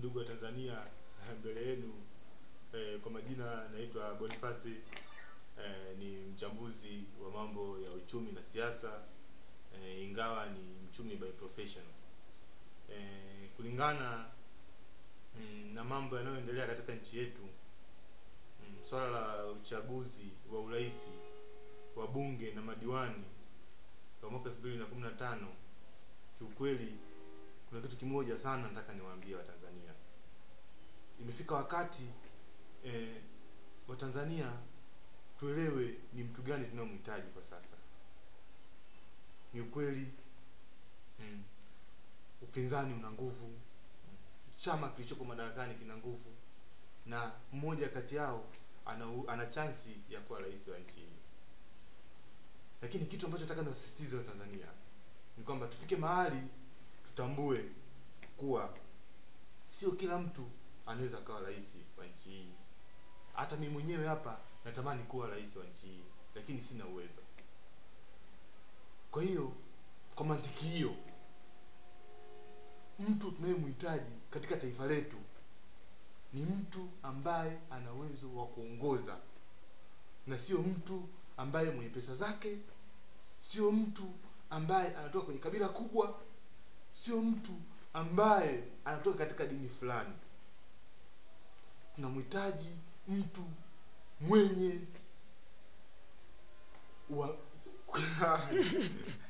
ndugu wa Tanzania, mbele yenu eh, kwa majina naitwa Boniface eh, ni mchambuzi wa mambo ya uchumi na siasa eh, ingawa ni mchumi by profession. Eh, kulingana mm, na mambo yanayoendelea katika nchi yetu mm, swala la uchaguzi wa urais wa bunge na madiwani wa mwaka 2015 kiukweli kuna kitu kimoja sana nataka niwaambie Watanzania. Imefika wakati eh, Watanzania tuelewe ni mtu gani tunayomhitaji kwa sasa. Ni ukweli mm, upinzani una nguvu, chama kilichoko madarakani kina nguvu, na mmoja kati yao ana, ana chansi ya kuwa rais wa nchi hii. Lakini kitu ambacho nataka niwasisitize Watanzania ni kwamba tufike mahali tutambue kuwa sio kila mtu anaweza akawa rais wa nchi hii. Hata mimi mwenyewe hapa natamani kuwa rais wa nchi hii, lakini sina uwezo. Kwa hiyo kwa mantiki hiyo, mtu tunayemhitaji katika taifa letu ni mtu ambaye ana uwezo wa kuongoza, na sio mtu ambaye mwenye pesa zake, sio mtu ambaye anatoka kwenye kabila kubwa, sio mtu ambaye anatoka katika dini fulani. Tunamhitaji mtu mwenye wa